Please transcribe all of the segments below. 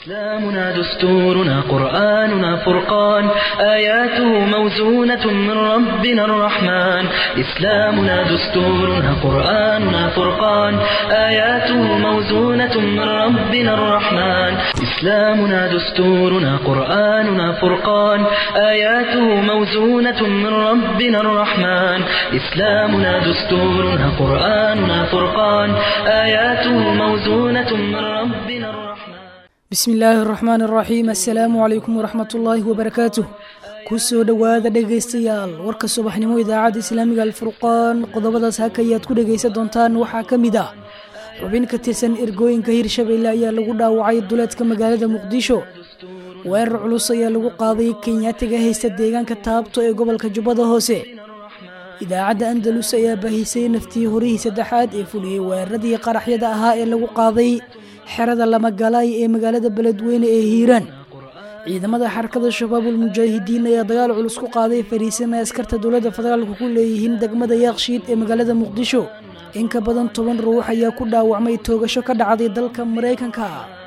إسلامنا دستورنا قرآننا فرقان آياته موزونة من ربنا الرحمن إسلامنا دستورنا قرآننا فرقان آياته موزونة من ربنا الرحمن إسلامنا دستورنا قرآننا فرقان آياته موزونة من ربنا الرحمن إسلامنا دستورنا قرآننا فرقان آياته موزونة من ربنا الرحمن bismi illaahi araxmaan araxiim assalaamu calaykum waraxmat ullaahi wabarakaatuh kusoo dhowaada dhegaystayaal warka subaxnimo idaacadda islaamiga alfurqaan qodobadaas hakayaad ku dhegaysan doontaan waxaa ka mid ah xubin ka tirsan ergooyinka hirshabeelle ayaa lagu dhaawacay duleedka magaalada muqdisho weerar culus ayaa lagu qaaday kenyaatiga haysta deegaanka taabto ee gobolka jubbada hoose idaacadda andalus ayaa baahisay naftii horihii saddexaad ee fuliyey weeraradii qaraxyada ahaa ee lagu qaaday xerada lamagalaay ee magaalada beledweyne ee hiiraan ciidamada xarakada shabaabul mujaahidiin ayaa dagaal culus ku qaaday fariisan ay askarta dowladda federaalka ku leeyihiin degmada yaaqshiid ee magaalada muqdisho in ka badan toban ruux ayaa ku dhaawacmay toogasho ka dhacday dalka maraykanka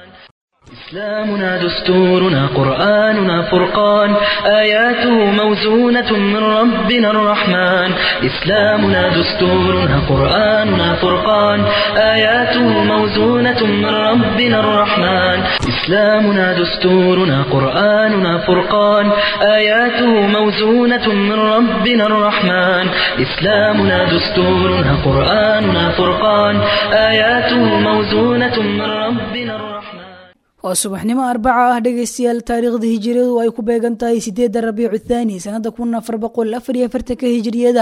إسلامنا دستورنا قرآننا فرقان آياته موزونة من ربنا الرحمن إسلامنا دستورنا قرآننا فرقان آياته موزونة من ربنا الرحمن إسلامنا دستورنا قرآننا فرقان آياته موزونة من ربنا الرحمن إسلامنا دستورنا قرآننا فرقان آياته موزونة من ربنا الرحمن waa subaxnimo arbaca ah dhegaystayaal taariikhda hijiriyadu ay ku beegan tahay sideedda rabiicu thaani sanada kun afar boqol afar iyo afartanka hijiriyada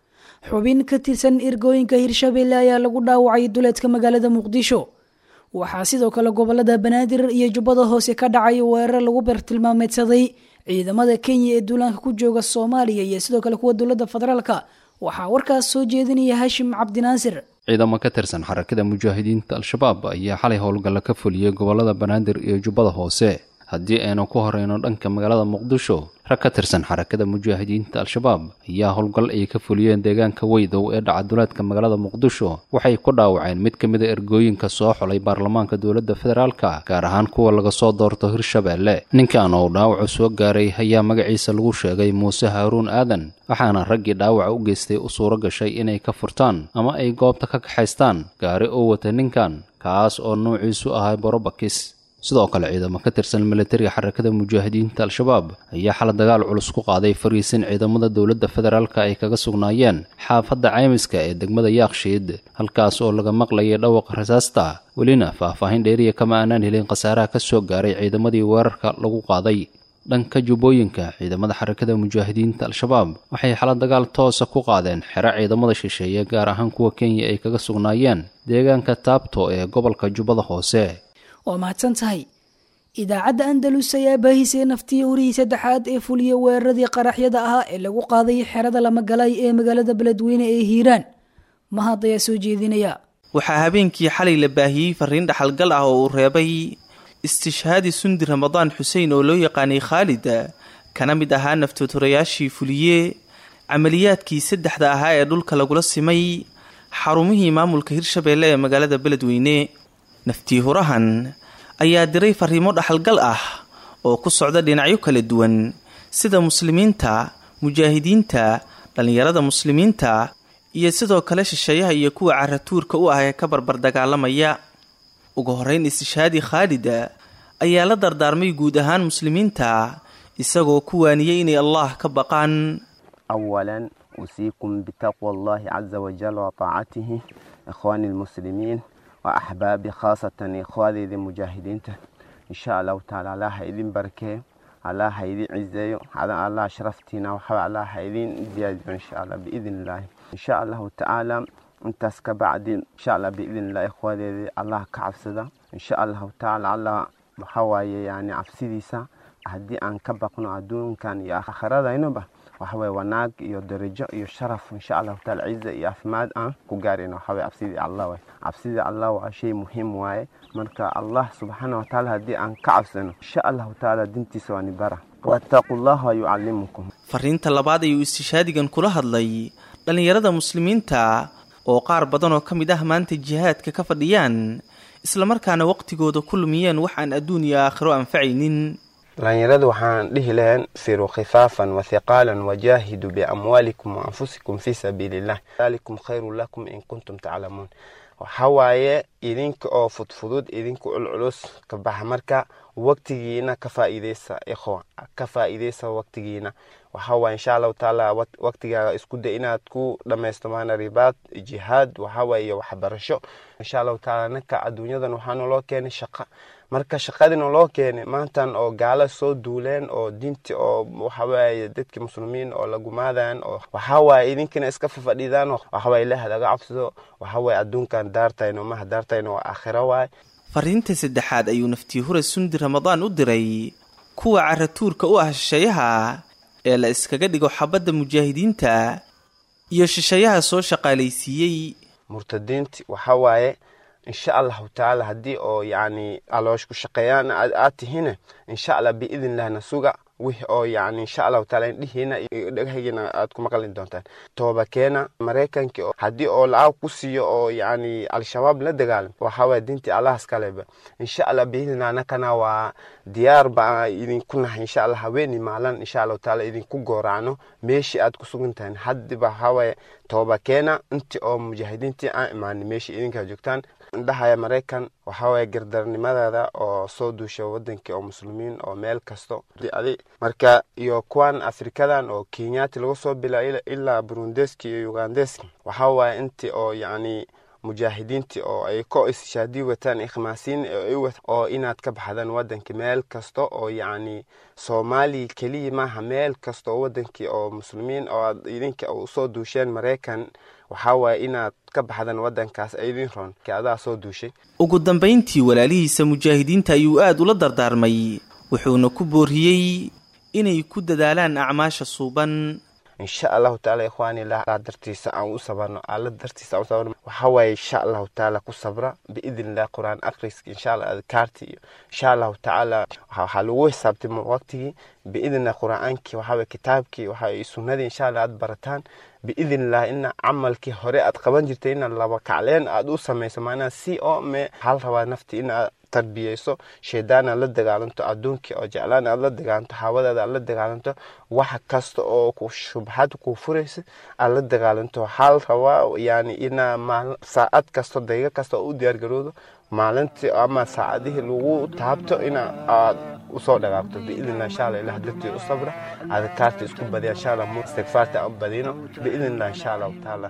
xubin ka tirsan ergooyinka hirshabeelle ayaa lagu dhaawacay duleedka magaalada muqdisho waxaa sidoo kale gobolada banaadir iyo jubbada hoose ka dhacay weerar lagu bartilmaameedsaday ciidamada kenya ee duulaanka ku jooga soomaaliya iyo sidoo kale kuwa dowladda federaalka waxaa warkaas soo jeedinaya hashim cabdinaasir ciidamo ka tirsan xarakada mujaahidiinta al-shabaab ayaa xalay howlgalla ka fuliyey gobolada banaadir iyo jubbada hoose haddii aynu ku horeyno dhanka magaalada muqdisho rag ka tirsan xarakada mujaahidiinta al-shabaab ayaa howlgal ay ka fuliyeen deegaanka weydow ee dhaca duleedka magaalada muqdisho waxay ku dhaawaceen mid ka mid a ergooyinka soo xulay baarlamaanka dowladda federaalka gaar ahaan kuwa laga soo doorto hirshabeelle ninkan oo dhaawacu soo gaaray ayaa magaciisa lagu sheegay muuse haaruun aadan waxaana raggii dhaawaca u geystay u suuro gashay inay ka furtaan ama ay goobta ka kaxaystaan gaari oo wata ninkan kaas oo nuuciisu ahay borobakis sidoo kale ciidamo ka tirsan militariga xarakada mujaahidiinta al-shabaab ayaa xala dagaal culus ku qaaday fariisin ciidamada dowladda federaalka ay kaga sugnaayeen xaafadda caymiska ee degmada yaakshiid halkaas oo laga maqlayay dhawaqa rasaasta welina faahfaahin dheeriya kama aanaan helin khasaaraha ka soo gaaray ciidamadii weerarka lagu qaaday dhanka jubbooyinka ciidamada xarakada mujaahidiinta al-shabaab waxay xala dagaal toosa ku qaadeen xero ciidamada shisheeye gaar ahaan kuwa kenya ay kaga sugnaayeen deegaanka taabto ee gobolka jubbada hoose waa mahadsan tahay idaacadda andalus ayaa baahisay naftii horihii saddexaad ee fuliya weeraradii qaraxyada ahaa ee lagu qaaday xerada lamagalaay ee magaalada beledweyne ee hiiraan mahad ayaa soo jeedinaya waxaa habeenkii xalay la baahiyey fariin dhaxalgal ah oo uu reebay istishhaadi sundi ramadaan xuseen oo loo yaqaanay khaalida kana mid ahaa naftooturayaashii fuliye camaliyaadkii saddexda ahaa ee dhulka lagula simay xarumihii maamulka hirshabeelle ee magaalada beledweyne naftii hurahan ayaa diray fariimo dhaxalgal ah oo ku socda dhinacyo kala duwan sida muslimiinta mujaahidiinta dhallinyarada muslimiinta iyo sidoo kale shisheeyaha iyo kuwa caratuurka u ah ee ka barbar dagaalamaya ugu horeyn istishhaadi khaalida ayaa la dardaarmay guud ahaan muslimiinta isagoo ku waaniyey inay allah ka baqaan awalan usiikum bitaqwa allahi caza wajal wa taacatihi ikhwaani lmuslimiin waa axbaabi khaasatan ikhwaadeeda mujaahidiinta insha allahu taala allah ha idin barkee allah ha idin cizeeyo allah sharaftiina waxaa allah ha idin ziyaadiyo insha allah biidn illaahi insha allahu tacaala intaas ka bacdi insha allah biidn illah ikhwaadeeda allah ka cabsada insha allahu tacaala allah waxaa waaye yani cabsidiisa haddii aan ka baqno adduunkan iyo aakhiradaynoba waxaweye wanaag iyo darajo iyo sharaf insha allahu taala ciza iyo caafimaad aan ku gaarayno waxaweye cabsidii allah waay cabsidii allah waa shay muhiim waaye marka allah subxaana watacaala haddii aan ka cabsano insha allahu tacaala dintiisa waa nibara waataquu llaha yucallimukum fariinta labaad ayuu istishhaadigan kula hadlay dhallinyarada muslimiinta oo qaar badan oo ka mid ah maanta jihaadka ka fadhiyaan islamarkaana waqtigooda ku lumiyeen wax aan adduun iyo aakhiro anfacaynin dhalinyarada waxaan dhihi lahayn firuu khifaafan wathiqaalan wajaahidu biamwaalikum waanfusikum fii sabiiliillah dalikum khayrun lakum in kuntum taclamuun waxaa waaye idinka oo fudfudud idinka culculus ka baxa marka waqtigiina ka faa'iideysa ikhwa ka faa'iideysa waqtigiina waxaa waaye insha allahu tacaala waqtigaaga isku day inaad ku dhamaysto maana ribaad jihaad waxaa waaye iyo waxbarasho insha allahu tacaala ninka adduunyadan waxaa naloo keenay shaqa marka shaqadina loo keenay maantan oo gaala soo duuleen oo diinti oo waxawaaye dadki muslimiin oo lagumaadayan oo waxawaaye idinkina iska fafadhidaan waxawaaye ilaah laga cabsado waxawaaye adduunkan daartayno maha daartayno waa aakhiro waaye fariinta saddexaad ayuu naftii hure sundi ramadaan u diray kuwa caratuurka u ah shishayaha ee la iskaga dhigo xabadda mujaahidiinta iyo shishayaha soo shaqaalaysiiyey murtadiinti waxaa waaye insha allahu tacaala haddii oo yacni aloosh ku shaqeeyaan aad tihiin insha allah biidn illahna suga wix oo yacni insha allahu taala indhihiina iyo dhagahaygina aad ku maqli doontaan tooba keena maraykanki haddii oo lacag ku siiyo oo yacni al-shabaab la dagaalam waxaa waaya diintii allahas kaleba insha allah biidnillah anakana waa diyaar baa idinku nahay insha allah haweeni maalan insha allahu taala idinku gooracno meeshii aad ku sugan tahay haddiba waxaa waaye tooba keena intii oo mujaahidiintii aan imaanin meeshii idinkaa joogtaan indhahaya maraykan waxaa waaya gardarnimadeeda oo soo duusha wadankii oo muslimiin oo meel kasto adi marka iyo kuwan afrikadan oo kenyaati laga soo bila ilaa burundeski iyo ugandeski waxaa waaya intii oo yacni mujaahidiintii oo ay ko ishaadii wataan ikhmaasiin oo inaad ka baxdaan wadanka meel kasta oo yacni soomaaliya keliya maaha meel kasta oo wadankii oo muslimiin oo idinka usoo duusheen maraykan waxaa waaye inaad ka baxdaan wadankaas idin roon adaa soo duushay ugu dambayntii walaalihiisa mujaahidiinta ayuu aada ula dardaarmay wuxuuna ku booriyey inay ku dadaalaan acmaasha suuban insha allahu taala ikhwaani lah dartiisa aan u sabarno alla dartiisa aan u sabarno waxaa waaye insha allahu taala ku sabra biidn illah qur-aan akhriska insha allah adkaarti iyo insha allahu tacaala waxaa lagu xisaabtay waqtigii biidn illah qur-aankii waxaa waye kitaabkii waxaa sunnadii insha allah aad barataan biidn illah ina camalkii hore aad qaban jirtay ina laba kacleen aad u samayso maanaa si oo me hal rabaa nafti inaad tarbiyeyso shaydaan aad la dagaalanto adduunkii oo jeclaan aad la dagaalanto hawadaada aad la dagaalanto wax kasta oo ku shubxad kuu furaysa aad la dagaalanto hal rabaa yani inaa saacad kasto daqiiqo kasta oo u diyaargaroodo maalintii ama saacadihii lagu taabto ina aad usoo dhagaabto biidnillah insha allah ilah dartii u sabra adkaarta isku badiya insha allah istigfaarta aan badino biidnillah insha allahu tacaala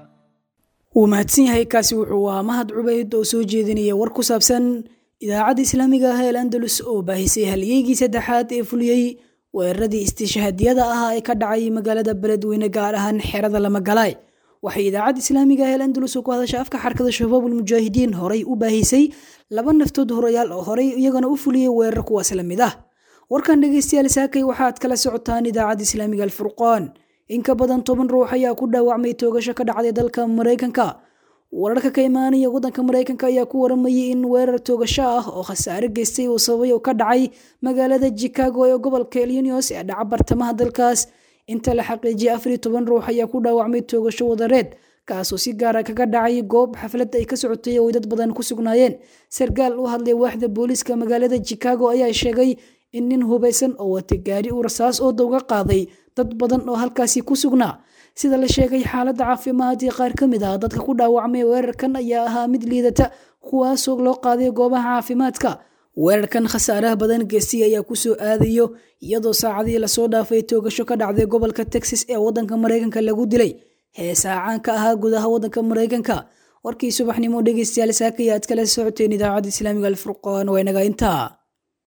wuu mahadsan yahay kaasi wuxuu ahaa mahad cubayd oo soo jeedinaya war ku saabsan idaacadda islaamiga ah ee andalus oo baahisay halyeygii saddexaad ee fuliyey weeraradii istishhaadiyada ah ee ka dhacay magaalada beledweyne gaar ahaan xerada lamagalaay waxay idaacadda islaamiga ah ee andalus oo ku hadasha afka xarkada shabaabul mujaahidiin horay u baahisay laba naftood horayaal oo horay iyagana u fuliyey weerar kuwaas la mid ah warkan dhegeystayaal saakay waxaad kala socotaan idaacadda islaamiga alfurqaan in ka badan toban ruux ayaa ku dhaawacmay toogasho ka dhacday dalka maraykanka wararka ka imaanaya waddanka maraykanka ayaa ku waramayay in weerar toogasho ah oo khasaare geystay uu sababay oo ka dhacay magaalada chicago ee gobolka illinios ee dhaca bartamaha dalkaas inta la xaqiijiyay afar iyo toban ruux ayaa ku dhaawacmay toogasho wadareed kaasoo si gaara kaga dhacay goob xaflad ay ka socotay oo ay dad badan ku sugnaayeen sarkaal u hadlay waaxda booliiska magaalada chicago ayaa sheegay in nin hubaysan oo watay gaari uu rasaas oo dowga qaaday dad badan oo halkaasi ku sugnaa sida la sheegay xaaladda caafimaad ee qaar ka mid ah dadka ku dhaawacmay weerarkan ayaa ahaa mid liidata kuwaasoo loo qaaday goobaha caafimaadka weerarkan khasaaraha badan geestay ayaa kusoo aadayo iyadoo saacadii lasoo dhaafay toogasho ka dhacday gobolka texas ee waddanka maraykanka lagu dilay heesaa caanka ahaa gudaha waddanka maraykanka warkii subaxnimo dhegeystayaal saakaya aad kala socoteen idaacadda islaamiga alfurqaan waa inaga intaa